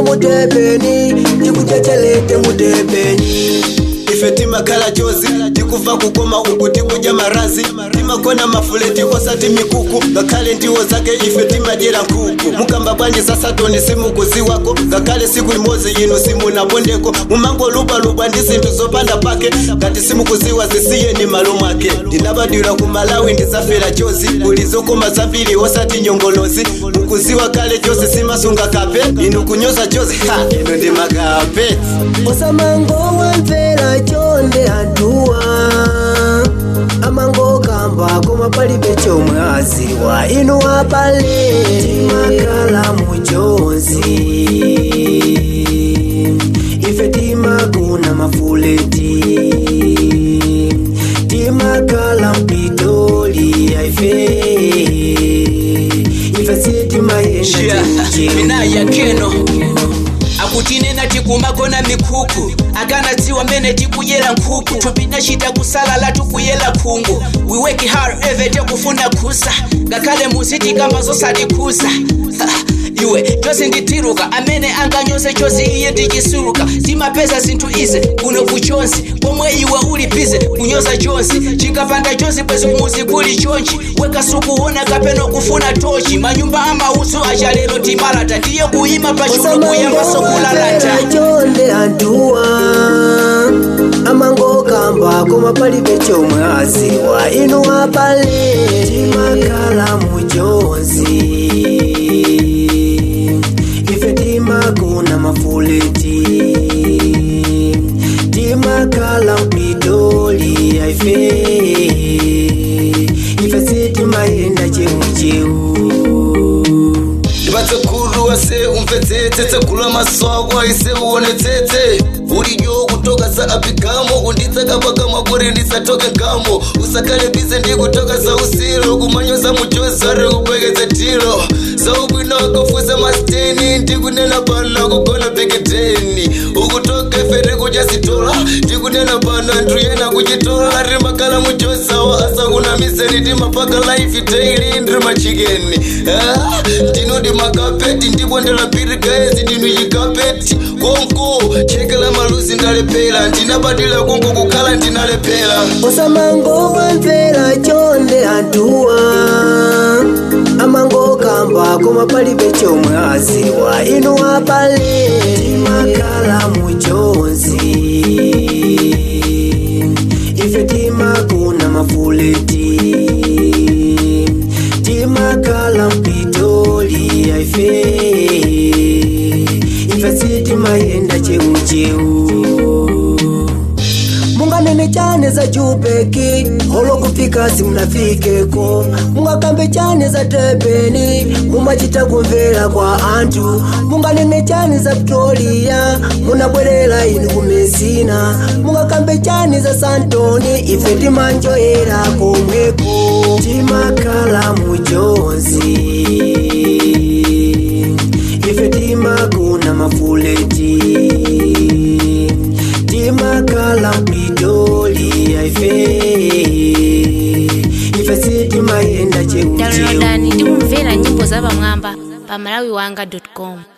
mutepeni tikuchechelete mutepeni ife timakhala chozi tikuva kukoma uku tikuja marazi timakona mafuleti osati mikuku ngakhale ndiwo zake ife timadyera nkhuku mukamba bwanji sasatoni simukuziwako ngakhale siku imodzi inu simunapondeko mumangolubalubwa ndi zinthu zopanda pake ngati simukuziwa zisiyeni malo mwake ndinabadwira ku malawi ndizafera chozi kuli zokoma zambiri osati nyongolozi mukuziwa kale chose simasunga kape inu kunyoza chozi ha inu ndi makape osamango wamvera chonde antuwa amango kamba koma palibe chomwe aziwa inu apale timakhala muchonzi ife timakuna mafuleti timakhala mpitoli ife ife sitimayenda mina yakeno akutinena tikumakona mikuku akanadziwa mmene tikuyera nkhuku tupinachita kusalala tikuyera khungu we work hard every day kufuna khusa ngakhale musi tikamba zosatikhuza iwe chose nditiruka amene anganyose chose iye ndichisuluka timapeza zinthu ize kuno kuchonsi pomwe iwe uli bize kunyoza chonsi chikapanda chonsi bwezi kumuzi kuli chonchi wekasukuona kapena kufuna tochi manyumba amauso achalero timalata ndiye kuyima pachulu kuyamba sokulalata chonde antuwa amango kamba koma palibe chomwe aziwa inu apale timakhala muchonzi ife timakuna mafuleti timakhala mpitoli ife ife sitimayenda cheucheu ndivatseguru wase umvetsetse tsegula maswako aise uonetsetse ulijo kutoka za apigamo kunditsaka pakamwa kuri ndisatoke ngamo usakale bize ndikutoka za usiro kumanyoza mujozi ari kupekedza tiro zaubwino akafuza masteni ndikunena pano kugona peketeni ukutoka ife kudya sitola ndikunena pano anthu yena kuchitola ari makala mujozawa asakunamizeni timapaka life daily ndiri machikeni Ah, ndinodi makapeti ndibondela pirigaezi ndinu chikapeti konko chekela maluzi ndalepera ndinabadila konko kukhala ndinalepera osamango wamvera chonde antuwa amango kamba koma palibe chomwe aziwa inu apale timakhala muchonzi ife timakuna mafuleti timakhala mpitoli ife ife sitimayenda cheucheu munganene chane za jupeki holo kufika simunafikeko mungakambe chane za tebeni mumachita kumvera kwa anthu munganene chane za victoria munabwerera inu kumesina mungakambe chane za santoni ife timanjoyera komweko timakhala muchonzi ife timakuna mafuleti timakhala mpitoli ife ife sitimayenda cheucheu downloadani ndi kumvera nyimbo za pamwamba pa malawiwanga com